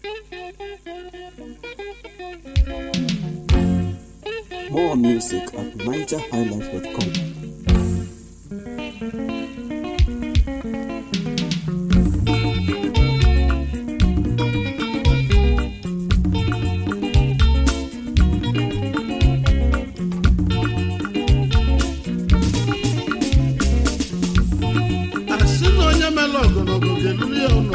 More music at nigerhighlife.com. asị na onye mere ogologo ga-eluli ya ụlọ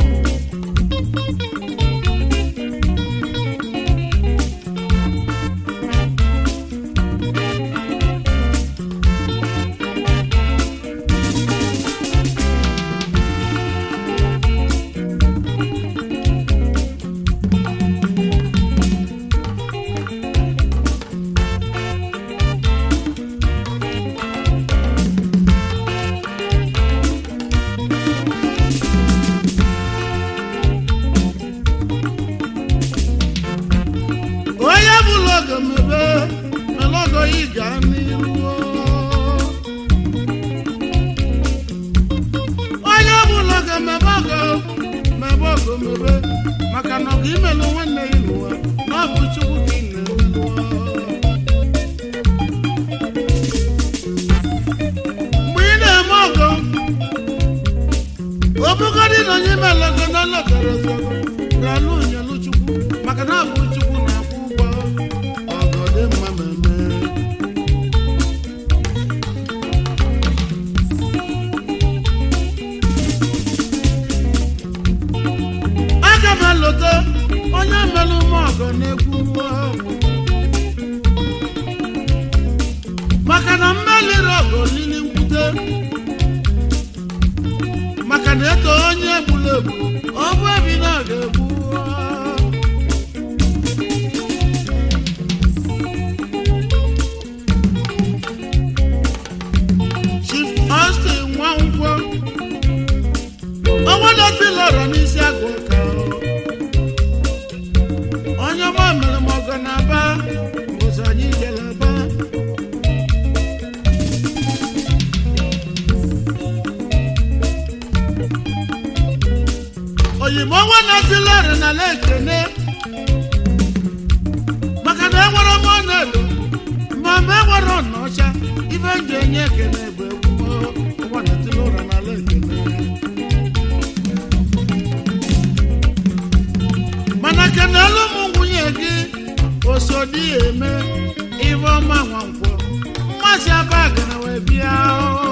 onye bụrụ ogo mebe mere ogo yi gaa n'iru onye bụrụ ogo mebe ogo mebe ogo mebe maka na ọgụ imelụ nwanne ya n'ụwa na ọ bụ chukwu ka ị na-emelụ mgbe ị na-eme ọgọ obugodị na onye melego na lọtara ọzọ ralụ nyelụ chukwu maka na abụ chukwu na-akwụ ụgwọ ọgọ dị mma mmemme aga m elota onye melụ m ọgọ na-ekwu nwa maka na mmeliri ọgọ lili nkwute maka na eto onye egburu egbu ọ bụ ebi na ọ ga-egbu Chief Austin Nwankwọ ọnwadọtilọrọ n'isi agụ ụka onye ọma mere m ọgọ na aba mbụzi anyị jere aba oyibo nwa na-atilọrị na ekene maka na enwere m ọnọdụ ma ma enwere ọnọcha ife m ji enye ekene bụ egwu nwa na-atilọrị na ekene mana kenelu m nwunye gị osodi eme ife ọma nwankwọ mmasị abagana wee bịa o.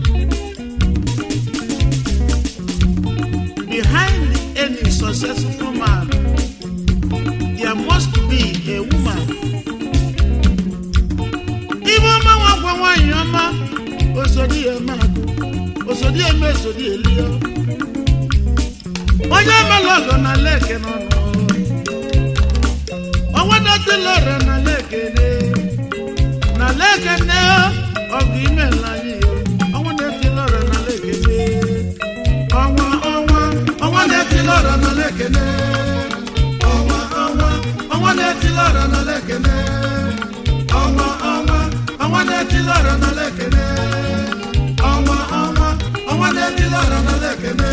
behind any successful man there must be a woman ife ọma nwankwọ nwanyị ọma osodi eme agụ osodi eme esodi elio onye emela ọgọ na leke n'ọnụ ọnwa dọtịlọrọ na lekene na lekene ọgụ ime nla anyị yo ọnwa dọtịlọrọ na lekene ọnwa ọnwa ọnwa dọtịlọrọ na lekene ọnwa ọnwa ọnwa dọtịlọrọ na lekene ọnwa ọnwa ọnwa dọtịlọrọ na lekene ọnwa ọnwa ọnwa dọtịlọrọ na lekene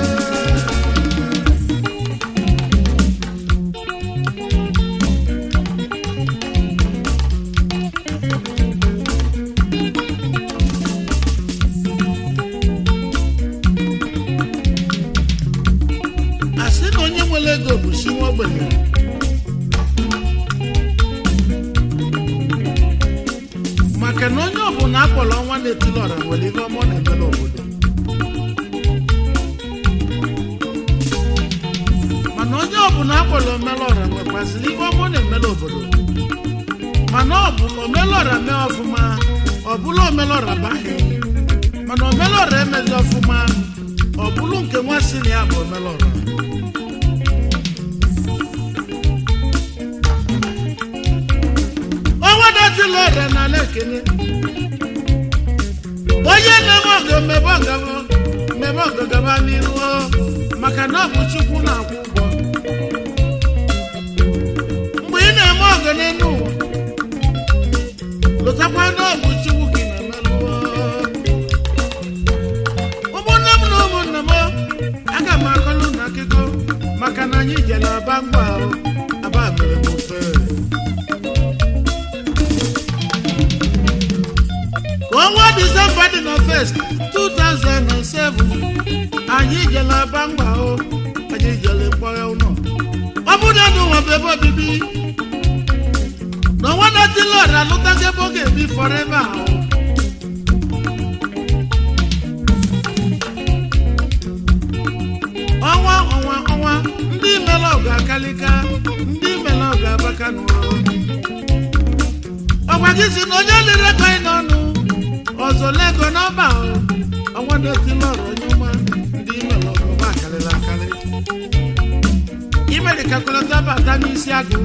asị na onye nwere ego bụ si nwa ogbenye maka na onye ọbụla akpọrọ ọnwa na-etili ọra nwere ihe ọma ọ na-eme n'obodo mana onye ọbụla akpọrọ omelọra nwekwaziri ihe ọma ọ na-eme n'obodo mana ọ bụ omelọra mee ọfụma ọ bụla omelọra baghị mana omelọra emeghị ọfụma ọ bụrụ nke nwa si na ya bụ omelọra ọnwa dọtịla ọrịa n'ala ekene onye na-eme ọgụ mmebe ọgaba mmebe ọgụ gaba n'iru o, maka na ọ bụ chukwu na-akwụ ụgwọ mgbe ị na-eme ọgụ n'elu ụwa lụtakwa na ọ bụ chukwu ka ị na-emelụ o. ụmụnne m na ụmụnna m aga m akọlụ na akụkọ maka na anyị jere aba mgba ahụ aba mere m ofe ka ọnwa disemba dị na fest 2007 anyị jere aba mgba ahụ anyị jere mkpọrọ ụlọ ọ bụrụ na n'ụwa bụ ebe obibi na ọnwa na-etili ọra lụtazi ebe ọ ga-ebi fọreva ahụ ọnwa ọnwa ọnwa ndị mere ọgụ akalika ndị mere ọgụ abaka n'ụlọ ọgwa gị si na onye lere ego anyị n'ọnụ ọzọ lego n'ọba ahụ ọnwa na-etili ọra onye ọma ndị mere ọgụ ọgba akarịla akarị imere kalkulata bata n'isi agụ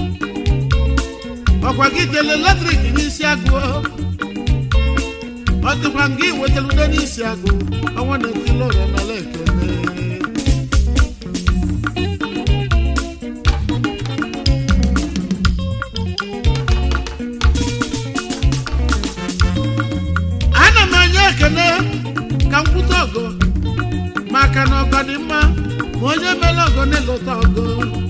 ọkwa gị jele latrik n'isi agụ ọ dịkwa nga iwetara ude n'isi agụ ọnwa na-etili ọra n'ala ekene ana m enye ekene ka m kwute ọgọ maka na ọgọ dị mma ma onye mere ọgọ na-elota ọgọ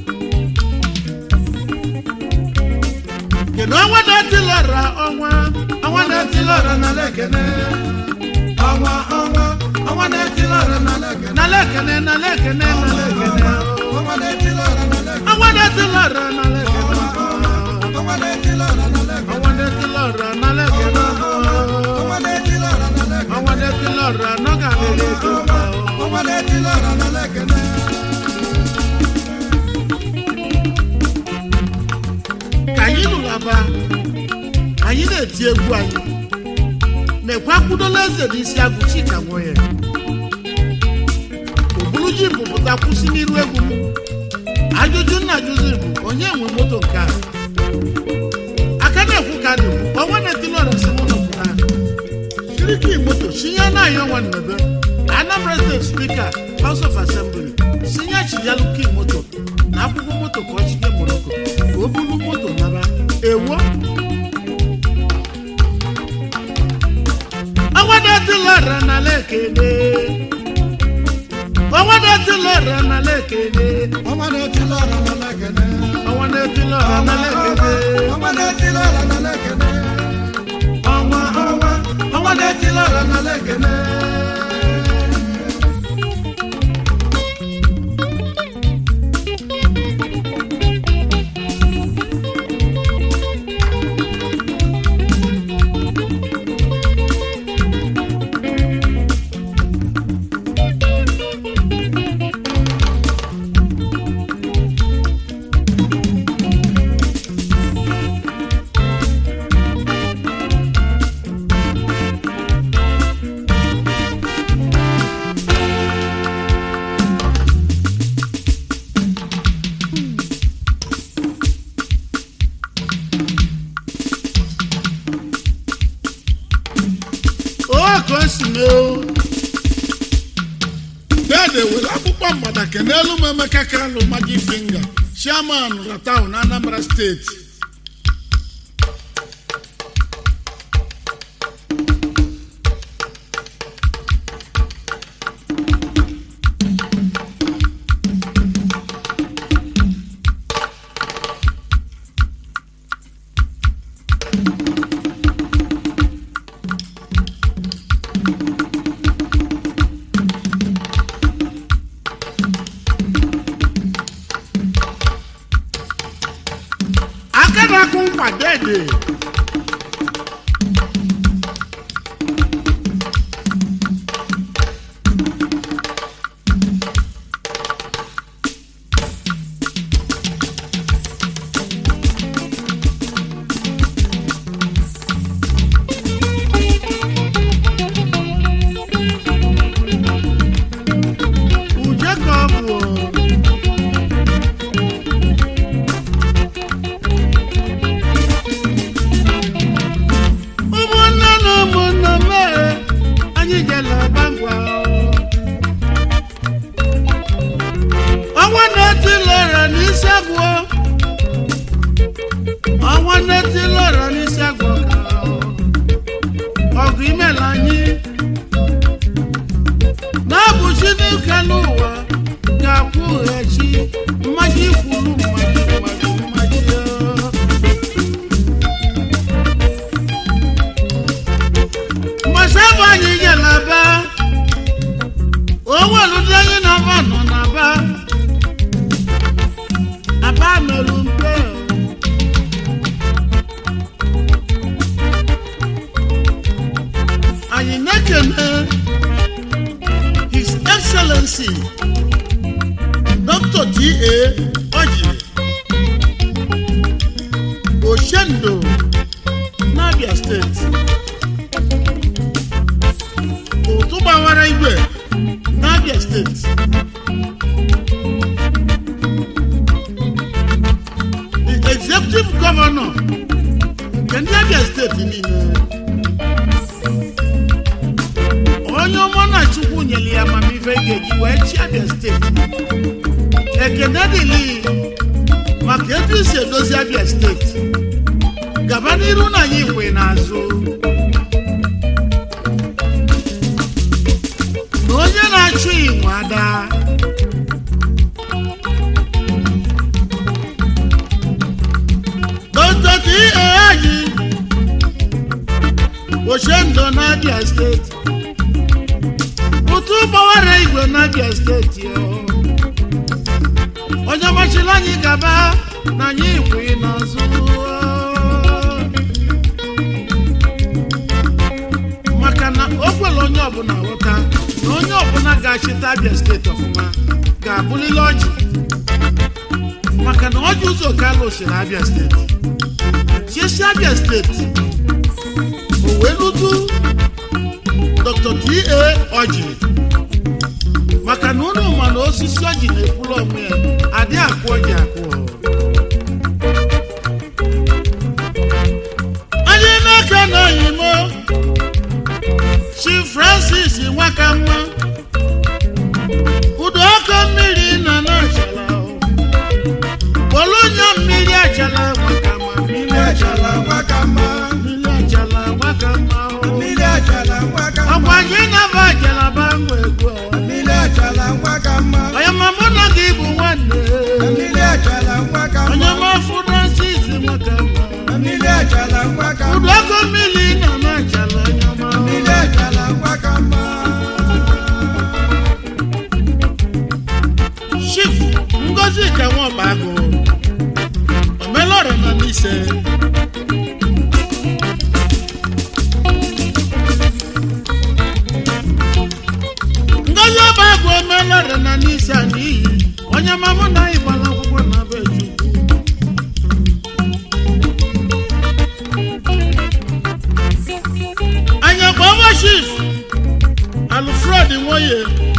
kedu ọnwa na-etilọra ọnwa ọnwa na-etilọra na lekene ọnwa ọnwa ọnwa na-etilọra na lekene na lekene na lekene na lekene Ọnwa na-etilọra na Lagos. ọnwa na-etilọra na lekene Ọnwa na-etilọra na Lagos. ọnwa na-etilọra na lekene Ọnwa na-etilọra na Lagos. ọnwa na-etilọra n'oge adịghị ego mma Ọnwa na-etilọra na Lagos. ka anyị nụrụ aba anyị na-eti egwu anyị na-ekwe akwụdola eze n'isi agụ chika nwoye obulu ji mpụpụta kwụsị n'iru egwu m ajụjụ nna ajụzi bụ onye nwe moto nke a aka na-ekwu ka dị bụ ọnwa na-etili ọra si mụ nọpụta kiriki moto sinye na-ayọ ọnwa nnebe anambra steeti spika house of assembly sinye chiyalu ki moto na akwụkwọ moto ka ọ chike moroko ka o bulu moto nara ewo ọnwa na-etili ọra na lekene ọnwa na-etili ọra na lekene Ọnwa na-etilọra na Lagos. ọnwa na-etili ọra na lekene Ọnwa na-etilọra na Lagos. ọnwa ọnwa ọnwa na-etili ọra na lekene o ka o si mee o dede were akpụkpọ mgbada kenelu m emeka kalụ magi finga chairman ratau na anambra steeti aka na-akụ nkwa dede uje ka ọ bụ o. ụmụnne na ụmụnne mee anyị jere ọba ngwa ọnwa na-etilọra n'isi agwọ ọnwa na-etilọra n'isi agwọ ọgụ imela anyị na-abụchi n'ike n'ụwa ga-akwụghachi ọjị oshendo n'abia steeti ụtụ gbawara igwe n'abia steeti the executive governor nke ndị abia steeti niile onye ọma na chukwu nyere ya amamife ga-eji wee chi abia steeti ekene dịlị maka etu isi edozi abia steeti gaba n'iru na anyị kwe n'azụ na onye na-achụ inwe ada dọtọtị ihe anyị oshendo n'abia steeti ụtụ gbawara igwe n'abia steeti o. onye machiri anyị gaba na anyị ikwe n'azụ maka na o kwere onye ọbụla ghọta na onye ọbụla ga-achịta abia steeti ọfụma ga-abụlili ọjị maka na ọjị ụzọ ka alụsiri abia steeti chiesi abia steeti o wee lutu dr ta ọjị maka na unu ma na osisi ọjị na-ekwuru onwe ya adị akụ ọjị akụ anyị n'aka na oyimo chi francis nwakamma udo ọkụ mmiri na na-achala polonya mmiri achala nwakamma mmiri achala Achala nwakama, mmiri achala nwakamma mmiri achala nwakama, ọkwa gị na-aba achala banwe egwu a. mmiri achala nwakama, onye ma mụ na gị bụ nwanne mmiri achala nwakama, onye ma francis nwakamma mmiri achala nwakama, udo ọkụ mmiri na na-achala onye ọma mmiri achala nwakama. chief ngozi ka nwọba agụ omelọra na n'ise ngozi ọba agụ omelọra na n'ise a n'iyi onye mamụ na anyị gbara akwụkwọ na be chukwu anya gbọwa chief alfred nwoye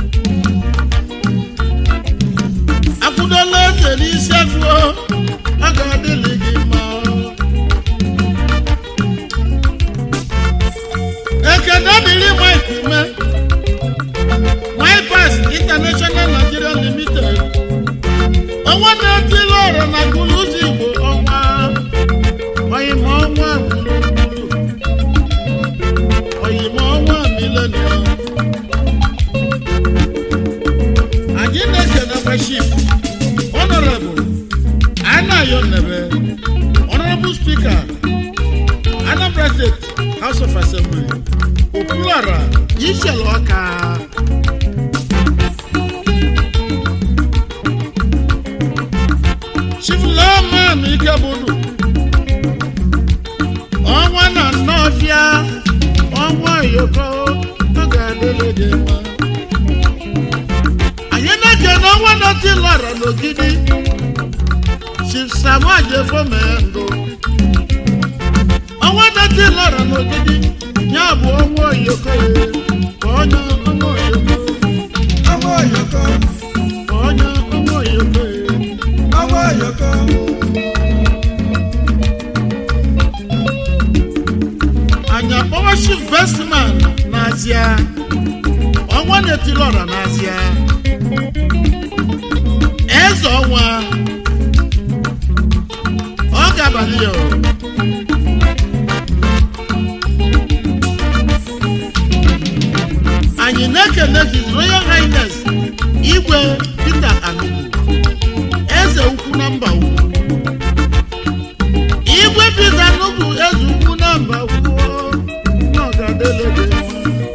akwụdola eze n'isi afọ ọ ga-adịlị gị mma ekene dịrị mike ume mypas international nigeria limited ọnwa na-etili ọrụ na gụlụ ụzọ igbo ọnwa oyima ọnwa gburugburu oyima ọnwa milenium anyị na-ekene worship honorable anayo nebe honorable speaker anambra state house of assembly okwuluara ishele ọka chifulaman ikebudu ọnwa na nnọfịa ọnwa yoko ọ ga-adịle gị mma anyị na-ekene ọnwa nọtị lọrọ n'ogidi chief samuel efomendụ ọnwa nọtị lọrọ n'ogidi ya bụ ọnwa oyoko ka onye ọnwa oyoko Ọmọ Oyoko, ka onye ọnwa oyoko ọmọ Oyoko, anyị akpọwa chief bestman n'azịa ọnwa na-etiri ọra n'azịa eze ọnwa ọ ga-abalị ya o. anyị na-ekele his royal highness igwe peter anugu eze ukwu na mba ukwu igwe peter anugu eze ukwu na mba ukwu na ọ ga-adịle gị mma.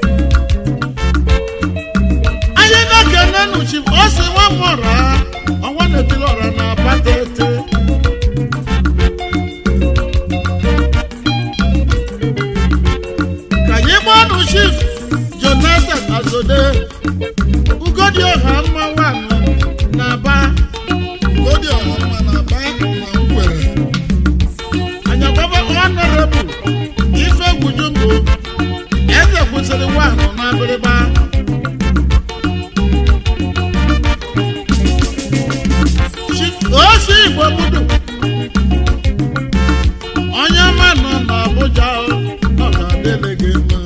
anyị na-ekele nuchi ọ sị nwa nwọra ọnwa na-etiri ọra na abata ete ka anyị gbaa nụ chief jonathan azode ugodi ọha mma nwanụ na aba igbo budu onye ọma nọ n'Abuja ọ ga-adịrị gị mma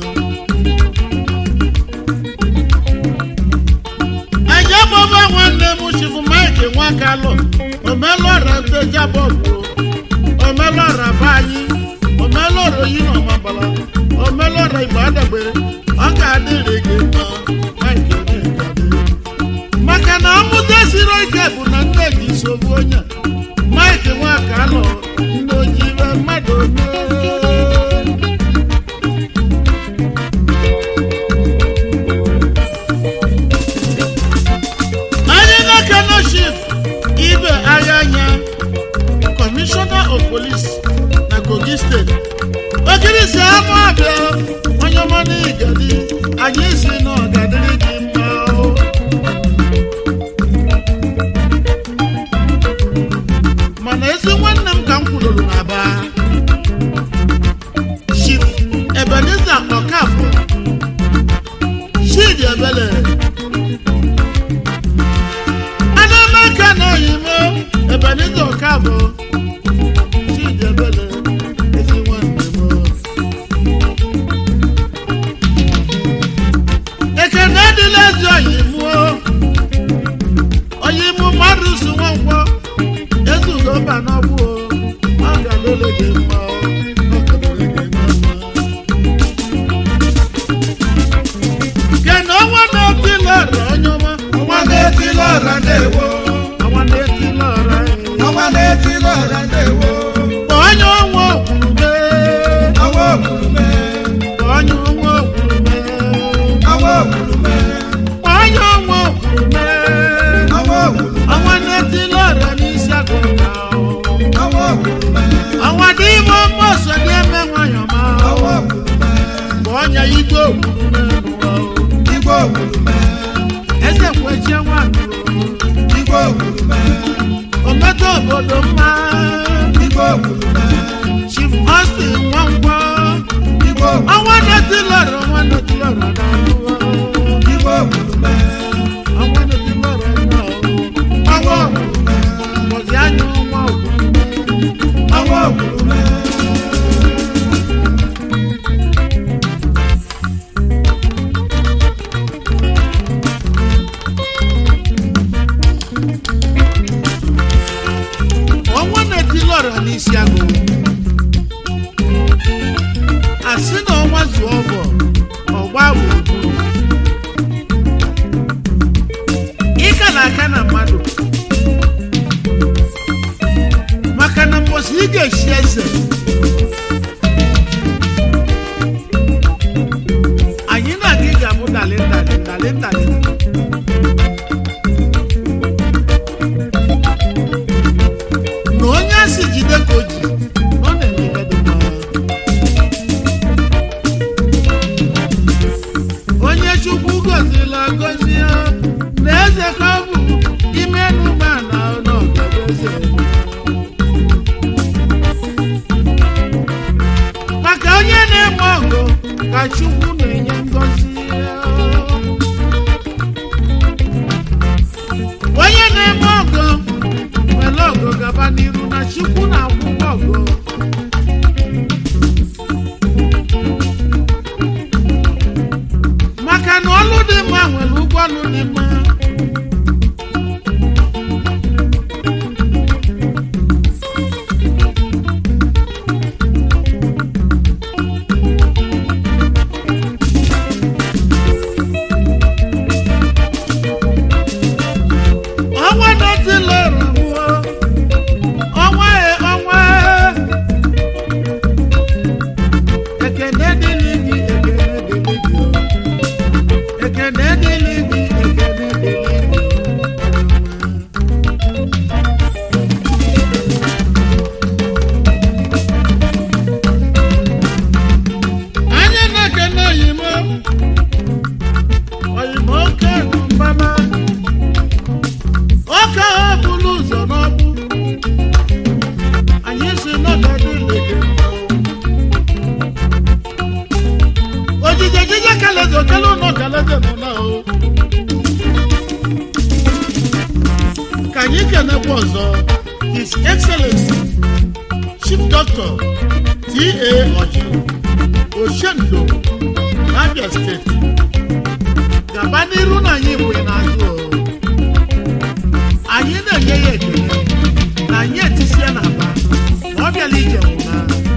ẹjẹ bọbọ nwanne m chifu mike nwakalụ omelọra nteja bọbụ omelọra be anyị omelọra oyi na ọmabala omelọra igbo adagbe ọ ga-adịrị gị mma mike onyekadị maka na ọmụta siri ike bụ na nne gị nsogbu onye mike nwakalụ ndị ojibe mmadụ omee anyị na-ekene chief ibe agha anya commissioner of police na kogi steeti ogirisi ama abịa onye ọma n'igadi anyị si na ọgadịrị gị mma o. mana ezi nwanne m ka m kwururu n'aba chief ebeneza ọkafọ chidi ebele Adamaka na oyimo Ebenezer Okafọ Chidebele ezi nwanne m ekene adịla ezi oyimu oyimu mmadụ si nwankwọ ezugo mba n'ọgbụ ọ ga-alele gị mma ọ ga-alele gị mma kene ọnwa na-eti lọrọ onye ọma ọnwa na-eti lọra ndewo ọnwa na-eti lọrọ anyị. ọnwa na-eti lọra ndewo onye ọnwa okwurume ọnwa okwurume onye ọnwa okwurume ọnwa okwurume onye ọnwa okwurume ọnwa okwurume ọnwa na-etili ọrịa n'isi agụga ọnwa okwurume ọnwa dị ime ọma ọsọ dị eme nwanyị ọma ọnwa okwurume bụ onye igwe okwurume n'ụwa igwe okwurume eze kwechie nwanyị igwe okwurume ometa obodo mma igwe okwurume chief austin nwankwọ igwe okwurume ọnwa na-etili ọrịa ọnwa na-etili ọrịa n'ụwa igwe okwurume ọnwa na-etili ọrịa n'ụwa ọnwa okwurume mbọzi anya ọnwa okwurume ọnwa okwurume ọnwa na-etili ọrịa n'isi agụ asị na ọnwa zuo ọgọ ọgba gburugburu ịka na aka na mmadụ maka na mbọsị ị ga-echi eze anyị na-aga ị ga-abụ dalịndalị dalịndalị na onye a si jide ka o ji ọ na-eme dị mma onye chukwu gọzila gọzi ya na eze ka ọ bụ ime n'ụgbọ na ọnọdụeze maka onye na-eme ọgụ ka chukwu na-enye ngọzi ya onye na-eme ọgụ nwere ọgụ gaba n'iru na chukwu na-akwụ ụgwọ ọgụ maka na ọlụ dị mma nwere ụgwọ ọlụ dị mma ọnwa na-etila ọrụgbuo ọnwa e ọnwa e. ekene dịlị gị ekene dịlị gị ekene dịlị gị ekene dịlị gị anyị na-ekene oyimo oyimo oke nụ mbama ọka ha bụrụ ụzọ n'ọbụ anyị si n'ọdọdụ ilege ojije jije kaleze okele ụlọ kaleze nọ na o ka anyị kenekwa ọzọ His Excellency Chief Doctor T.A. Oji Oshendo Abia State gaba n'iru na anyị mgbe n'azụ o. anyị na-enye ya ekele na anyị etisie n'aba ma ọ bịala ije nwụna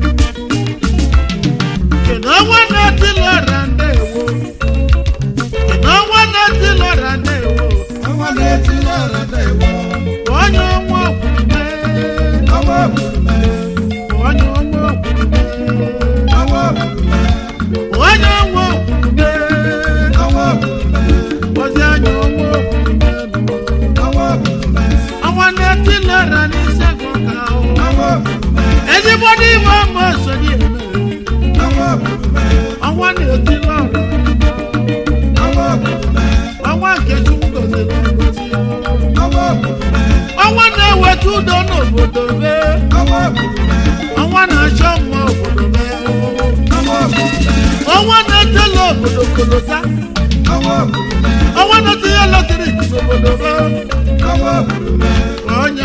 kedu ọnwa na-eti lọra ndewo kedu ọnwa na-eti lọra ndewo ọnwa na-eti lọra na-ewo onye ọnwa okwume ọnwa okwurume onye ọnwa okwume ọnwa okwurume onye ọnwa okwume ọnwa okwurume ozi anya ọnwa okwume ọnwa okwurume ọnwa na-eti lọra n'isegụ ka ahụ ọnwa okwurume ezigbo n'ime ọma sori eme ọnwa okwurume ọnwa na-eti lọra ọnwa okwurume ọnwa nke chukwu goziri egozi ọnwa okwurume ọnwa na-eweta udo n'obodo be ọnwa okwurume ọnwa na-achọ mma obodo be ọnwa okwurume ọnwa na-etela obodo kolota ọnwa okwurume ọnwa na-etinye latrik n'obodo be ọnwa okwurume onye